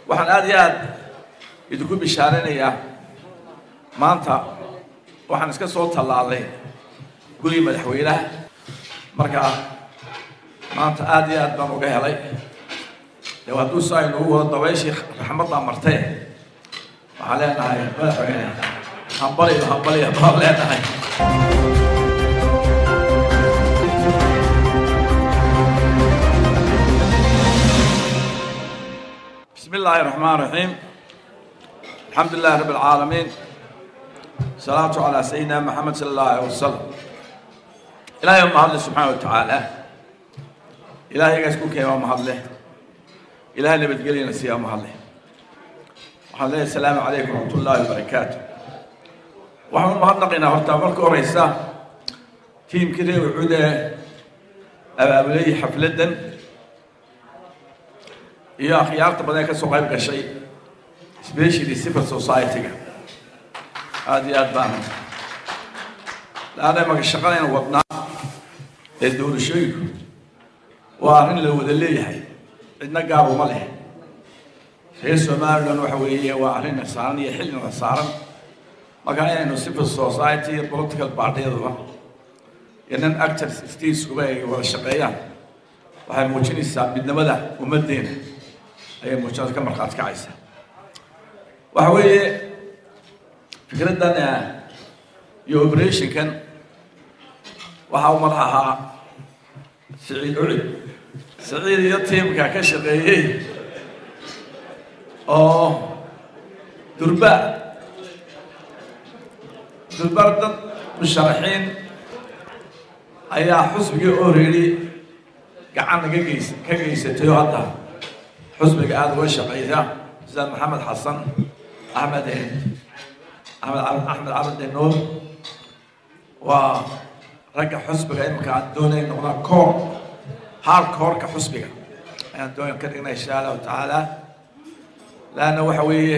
waxaan aada iyo aada idinku bishaaraynayaa maanta waxaan iska soo tallaalnay gurigi madaxweynaha markaa maanta aada iyo aad baan uga helay de hadduu si aynu ugu wado dabayshii raxmaddaa martee waxaan leenahay madaxweyne hambaliyo hambaliyo baan leenahay بسم الله الرحمن الرحيم الحمد لله رب العالمين صلاة على سيدنا محمد صلى الله عليه وسلم إلهي يوم الله سبحانه وتعالى إلهي يسكوك يا محله إلهي اللي بتقلي نسي يا محله وحنا السلام عليكم ورحمة الله وبركاته وحنا مهدقنا هرتا مركو رئيسا تيم كده وعودة أبلي حفلة iyo akhyaarta badan ee ka soo qayb gashay specially civil society-ga aada iyo aad baan laana maka shaqadayna wadnaa ee doorashooyinku waa arrin la wada leeyahay cidna gaar uma leh reer somaliland waxa weeye waa arrin saaran iyo xillina saaran marka inaynu civil society iyo political partyadaba iyo nin actors stateskuba ay wada shaqeeyaan waxay muujinaysaa midnimada ummaddeena ayay muujinada ka markhaati kacaysa waxa weeye fikraddan iyo operationkan waxaa u madax ahaa siciid ucid siciid iyo tiimka ka shaqeeyey oo durba durba dad musharaxiin ayaa xusbigii oreedi gacan naga geys ka geysatay oo hadda xusbiga aada uga shaqeysa sida maxamed xasan axmed axmed axmed cabdi nuur waa ragga xusbiga iminka aan doonay noqdaan koor hard koorka xusbiga ayaan doon ka dhignay insha allahu tacaala laanna waxa weeye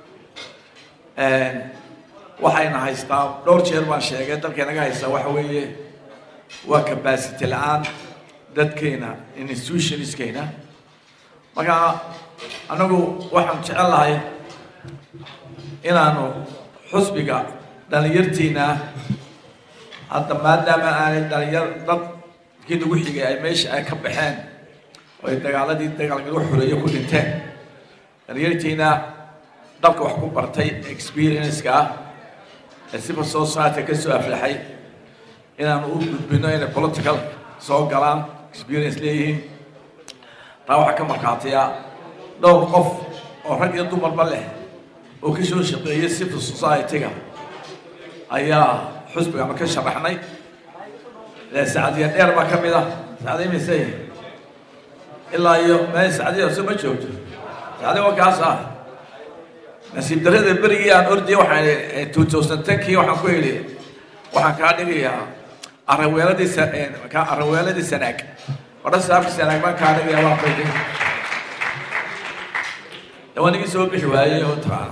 waxayna haystaa dhowr jeer baan sheegay dalkay naga haystaa waxa weeye waa capacity la-aan dadkeena institutioniskeena marka anagu waxaan jecel lahay inaanu xusbiga dhalinyartiina hadda maadaama aanay dhalinyar dadkii nagu xigay ay meesha ay ka baxeen oo ay dagaaladii dagaalkaga xoreeye ku dhinteen dhalinyartiina dalka wax ku bartay experience-ka ah ee civil society ka soo aflaxay inaanu u gudbino inay political soo galaan experience leeyihiin taa waxaa ka markhaatiya dhowr qof oo rag iyo dumarba leh oo ka soo shaqeeyay civil society-ga ayaa xusbigama ka sharaxnay sacadiya dheer baa ka mid ah sacadiya mise ilaa iyo meel sacadiya soo ma joogto sacadiya waa kaas ah nasiib darrada berigii aan ordiyay waxaan two thousand tenkii waxaan ku yidhi waxaan kaa dhigayaa araweeladii araweeladii sanaag odhan saabka sanaag baan kaa dhigaya waa qaydi waa nigii soo bixi waayey oo taqaana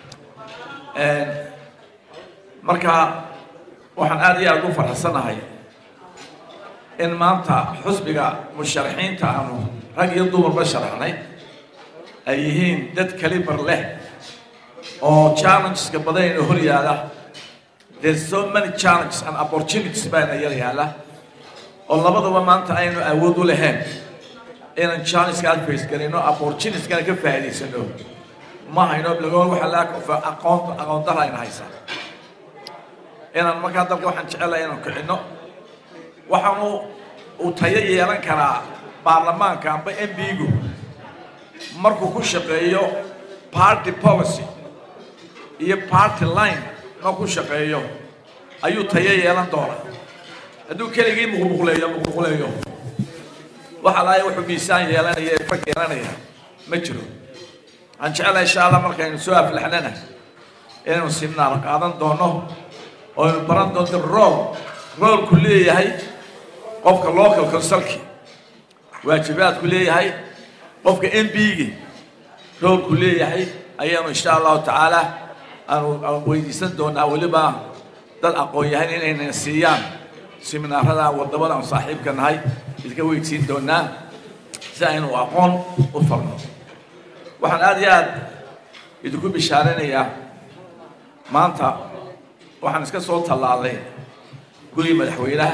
marka waxaan aada iyo aada ugu farxsanahay in maanta xusbiga musharaxiinta aanu rag iyo dumarba sharaxnay ay yihiin dad kalibar leh oo challengeska badanayna hor yaala there's so many challenges and opportunities baana yar yaala oo labadaba maanta aynu awood u lahayn inaan challengeska aad face garino opportunitieskana ka faa'iidaysano ma hayno lagoon waxa la aqoon aqoon dara ayna haysaa inaan markaa dalka waxaan jecelahay inaan kicino waxaanu uu tayo yeelan karaa baarlamaanka amba m b-gu markuu ku shaqeeyo party policy iyo party line ma ku shaqeeyo ayuu tayo yeelan doonaa hadduu keligii muqmuqleeyo muqmuqleeyo waxa laaya wuxuu miisaan yeelanaya fag yeelanaya ma jiro waxaan jecelahay insha allah markaynu soo aflaxnana inaynu siminaar qaadan doono oo aynu baran doonto rool roolku leeyahay qofka local consulki waajibaadku leeyahay qofka m b-gi roolku leeyahay ayaanu insha allahu tacaala aanu weydiisan doonaa weliba dad aqoon-yahan inayna siiyaan siminaarada wadamada aan saaxiibka nahay idinka weydiin doonaa si aynu aqoon u farno waxaan aada iyo aada idinku bishaaraynayaa maanta waxaan iska soo tallaalay gurigii madaxweynaha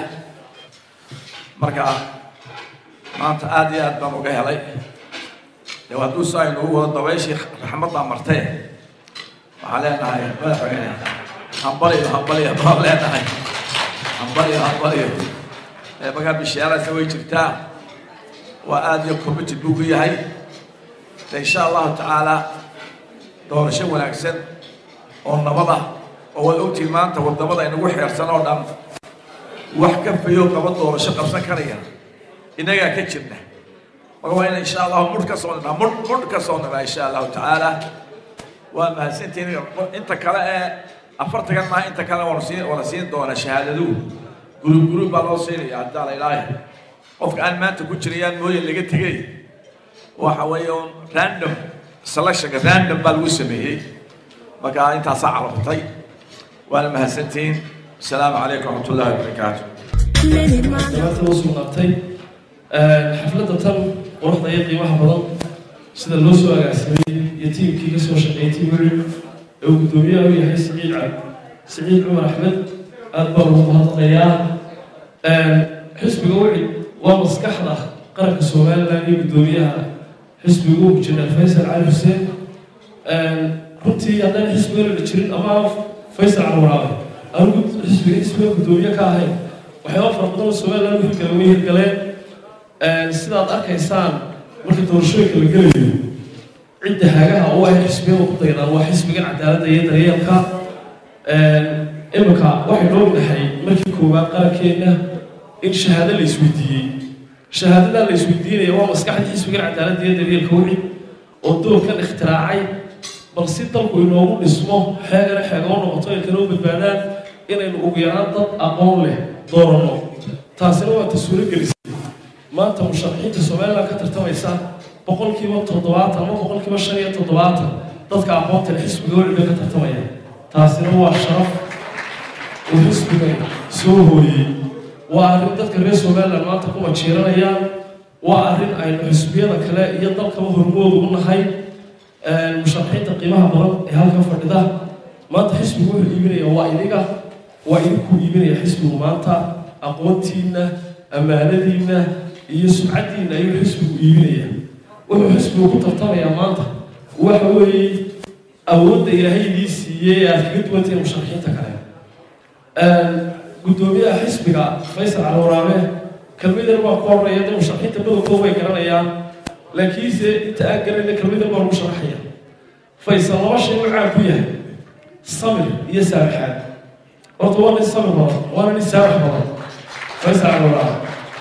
marka maanta aada iyo aad baan uga helay de hadduu si aynugu wado dabayshii raxmaddaa martee waxaan leenahay madaxweyne hambaliyo hambaliyo baan leenahay hambaliyo hambaliyo markaa bishaaraysa way jirtaa waa aada iyo committed buu ku yahay de insha allahu tacaala doorasho wanaagsan oo nabada oo waad ogtiin maanta wadamada inagu xeersan oo dhan wax ka fayo qaba doorasho qabsan karaya innagaa ka jirna marka waa ina insha allahu mudh ka soo nibaa mudh mudh ka soo nibaa insha allahu tacaala waa mahadsantiin inta kale ee afartagan maaha inta kale waanu siin waana siin doonaa shahaadaduhu gurub gurub baa loo siinaya haddaa la ilaahay qofka aan maanta ku jirayaan mooye laga tegay waxa weeye un random selectionka random baa lagu sameeyey marka intaasaa carabtay waana mahadsantihiin asalaamu calaykum waraxmat ullahi wabarakaatu dhibaata u sugnaatay xafladda tan quruxda iyo qiimaha badan sida loo soo agaasimay iyo tiimkii ka soo shaqeeyay tiim werin ee uu guddoomiyaha u yahay siciid cab siciid cumar axmed aada baa ugu mahadnaqayaa xisbiga wicid waa maskaxda qaranka somalilan iyo guddoomiyaha xisbigu jeneraal faysal cali xuseen runtii haddaan xisbiga la jirin ama faysal cali waraabe anigu xisbiga xisbiga guddoomiye ka ahayn waxyaaba fara badan oo somalilan u hirgala way hirgaleen sidaad arkaysaan marka doorashooyinka la gelayo cidda hagaha u ah xisbiyada ku daydaan waa xisbigan cadaaladda iyo daryeelka imika waxaynu ognahay markii koowaad qarankeena in shahaado la isweydiiyey shahaadadaa la isweydiinaya waa maskaxdii xisbigan cadaaladda iyo daryeelka wixi oo doorkan ikhtiraacay bal si dalku inoogu dhismo xeegana xeegoo noqoto ay kana u badbaadaan inaynu ugu yaraan dad aqoon leh dooranno taasina waa ta suuro gelisay maanta musharaxiinta somalilan ka tartamaysa boqolkiiba toddobaatan ama boqolkiiba shan iyo toddobaatan dadka aqoonta leh xisbiga weliba ka tartamaya taasina waa sharaf uu xisbigan soo hooyey waa arrin dadka reer somalilan maanta ku majiiranayaan waa arrin aynu xisbiyada kale iyo dalkaba hormoodu u nahay musharaxiinta qiimaha badan ee halkan fadhida maanta xisbigu wuxuu iibinaya waa idiga waa idinkuu iibinaya xisbigu maanta aqoontiinna ammaanadiinna iyo sumcaddiinna ayuu xisbigu iibinaya wuxuu xisbigu ku tartamayaa maanta waxa weeye awoodda ilaahay idii siiyey ee aad kaga duwantahin musharaxiinta kale guddoomiyaha xisbiga faysal cali waraabe kelmadan baa ku horreeya dee musharaxiinta badankooda way garanayaan laakiinse inta aan garanayna kelmadan baa lagu sharaxaya faysal laba shay uu caan ku yahay samir iyo saamaxaad horta waa nin samir badan waana nin saamax badan faysal cali waraabe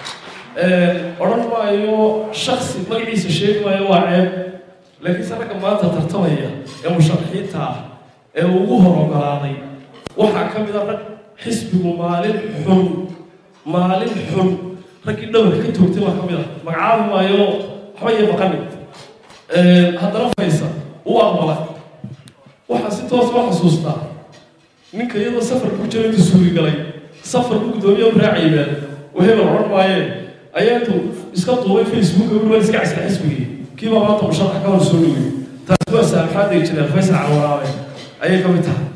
odhan maayo shaksi magaciisa sheegi maayo waa ceeb laakiinse ragga maanta tartamaya ee musharaxiinta ah ee ugu hor ogolaaday waxaa ka mid a rag xisbigu maalin xun maalin xun raggii dhabarka ka toogtay baa ka mid a magacaabi maayo waxba iyo baqanin haddana faysa uu aqbalay waxaa si toos loo xasuustaa ninka iyadoo safar ku jira intuu suuri galay safarku guddoomiya u raacayaan waheba odhan maayeen ayaa intuu iska duubay facebooka wili waa iska casra xisbigii kiibaa maanta musharax ka hor soo dhowey taasi waa saamaxaad ay jireen faysal calwaraabe ayay ka mid tahay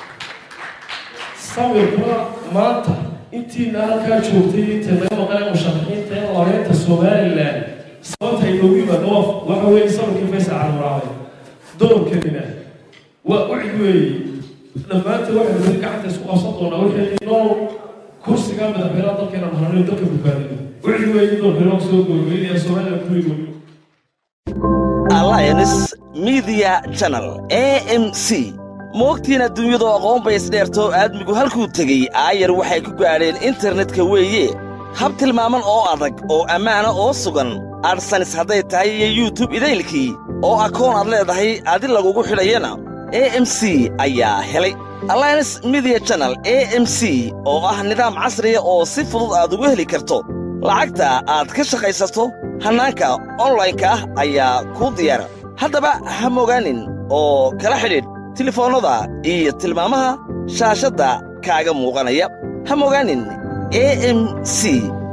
sawirkuna maanta intiina halkaa joogtay intay laga maqanay musharaxiinta ee labeynta somalilan sababta ay noogu yimaado waxa weeye sawirkii faysal calwaraabe doorkanina waa ucid weeye dhammaantood waxaynu weli gacanta isku qabsan doonaa wixii inoo kursiga madaxweynaha dalkeena haranayo dalka badbaadino wixii weeye doorkanoo soo goorgoynaya somalilan kurigood alliance media channel a m c moogtiin adduunyadu aqoon bay isdheertoo aadmigu halkuu tegey aayar waxay ku gaadheen internetka weeye hab tilmaaman oo adag oo ammaana oo sugan adsanis hadday tahay iyo yutub idaylkii oo akoon aad leedahay adi lagugu xidhayana a m c ayaa helay alliance media channel a m c oo ah nidaam casriya oo si fudud aad ugu heli karto lacagta aad ka shaqaysato hannaanka onlaynka ah ayaa kuu diyaara haddaba ha mogaanin oo kala xidhiidh tilefoonnada iyo tilmaamaha shaashadda kaaga muuqanaya ha mogaanin a m c